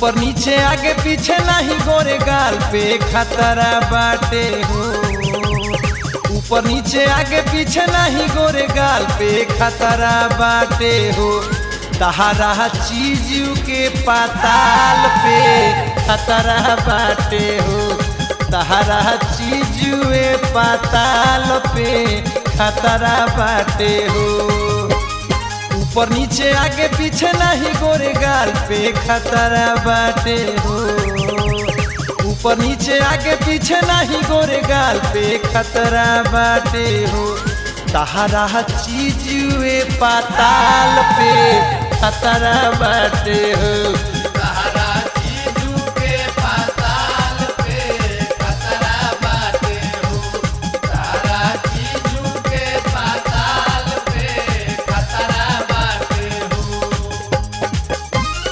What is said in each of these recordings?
ऊपर नीचे आगे पीछे नहीं गोरे गाल पे खतरा बाटे हो ऊपर नीचे आगे पीछे नहीं गोरे गाल पे खतरा बाटे हो तहारा चीज के पाताल पे खतरा बाटे हो तहारा चीज पाताल पे खतरा बाटे हो ऊपर नीचे आगे पीछे नहीं गोरे गाल पे खतरा बाटे हो ऊपर नीचे आगे पीछे नहीं गोरे गाल पे खतरा बाटे हो तहारा चीज पाताल पे खतरा बाटे हो तारा चीजू के पाताल पे खतरा बाटे हो तारा चीजू के पाताल पे खतरा बाटे हो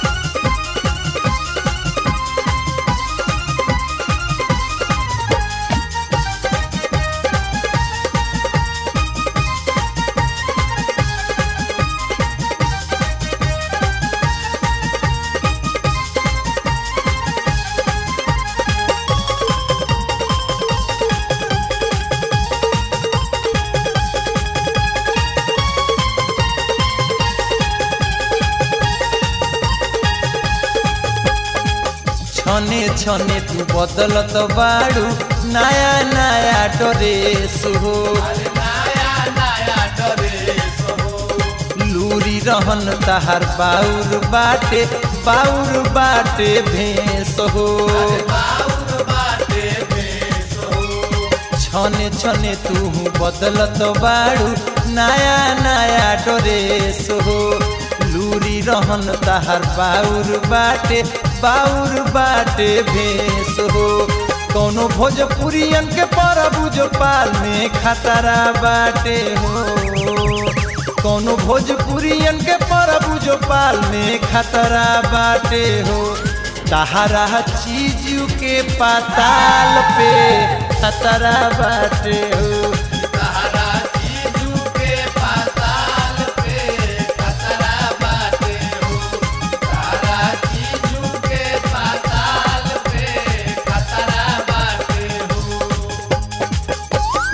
छने छने तू बदलत बाड़ू नया नया ड्रेस हो अरे नया नया ड्रेस हो लूरी रहन तहार बाउर बाटे बाउर बाटे भेस हो बाउर बाटे भेस हो छने छने तू बदलत बाड़ू नया नया ड्रेस हो लूरी रहन तहार बाउर बाटे बाउर बाटे भेस हो कौनो भोजपुरियन के परबू जो पाल में खतरा बाटे हो कौनो भोजपुरियन के परबू जो पाल में खतरा बाटे हो तहारा चीज के पाताल पे खतरा बाटे हो तारा चीजू के पाताल पे खतरा बाटे हो तारा चीजू के पाताल पे खतरा बाटे हो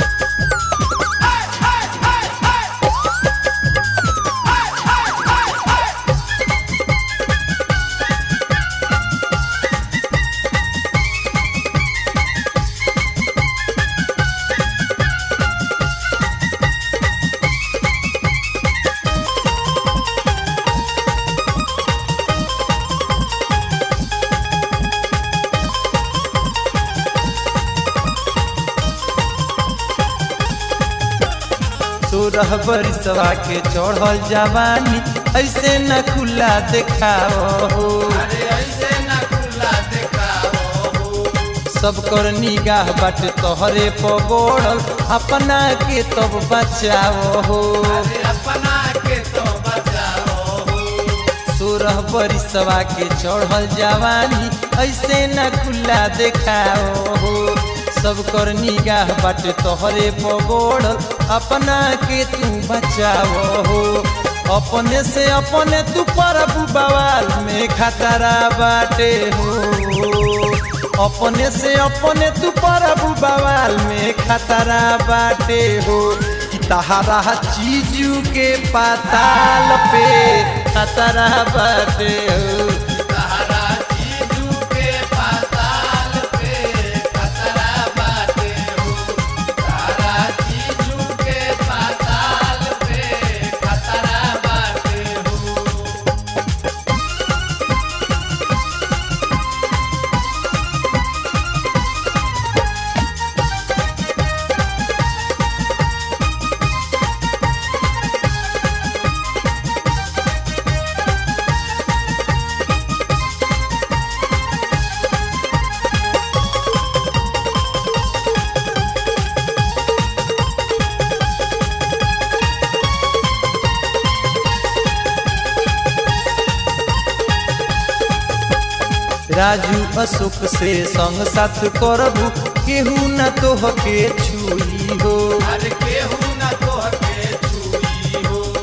सोरह बरिसवा के चढ़ल जवानी ऐसे न खुला देखाओ हो अरे ऐसे न खुला दिखाओ हो सब कर निगाह बाट तोहरे पगोड़ल अपना के तब बचाओ हो अरे अपना के तो बचाओ हो सोरह बरिसवा के चढ़ल जवानी ऐसे न खुला देखाओ हो सब कर निगाह बाट तोहरे पगोड़ल अपना के तू बचाओ हो अपने से अपने तू परबू बवाल में खतरा बाटे हो अपने से अपने तू परबू बवाल में खतरा बाटे हो कि तहारा चीजू के पाताल पे खतरा बाटे हो तारा चीजू के पाताल पे खतरा बाटे हो तारा चीजू के पाताल पे खतरा बाटे हो राजू अशोक से संग साथ करबू केहू न तोहके छुई हो अरे केहू न तोहके छुई हो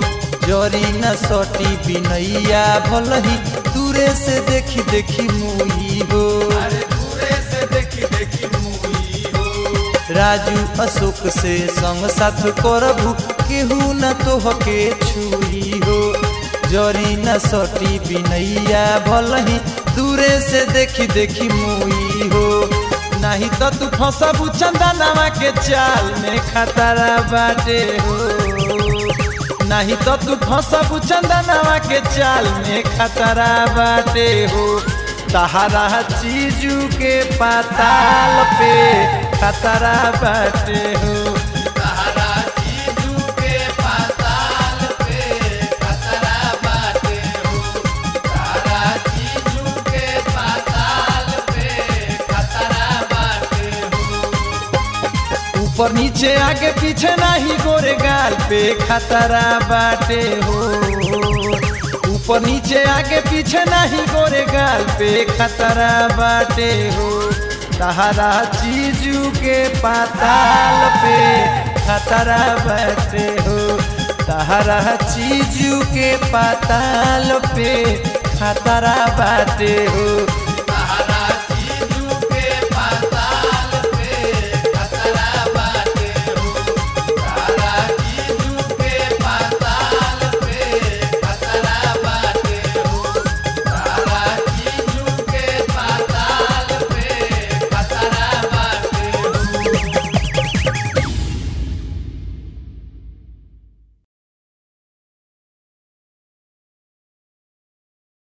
जरी न सटी बिनैया भलही दूरे से देखी देखी मुई हो अरे दूरे से देखी देखी मुई हो राजू अशोक से संग साथ करबू केहू न तोहके छुई हो जरी न सटी बिनैया भलही दूरे से देखी देखी मुई हो नहीं तो तू फंसबू चंदनवा के चाल में खतरा बाटे हो नहीं तो तू फंसबू चंदनवा के चाल में खतरा बाटे हो तहरा चीजू के पाताल पे खतरा बाटे हो तारा चीजू के पाताल पे खतरा बाटे हो तारा चीजू के पाताल पे खतरा बाटे हो ऊपर नीचे आगे पीछे नहीं गोरे गाल पे खतरा बाटे हो ऊपर नीचे आगे पीछे नहीं गोरे गाल पे खतरा बाटे हो तहरा चीजू के पाताल पे खतरा बाटे हो तहरा चीजू के पाताल पे खतरा बाटे हो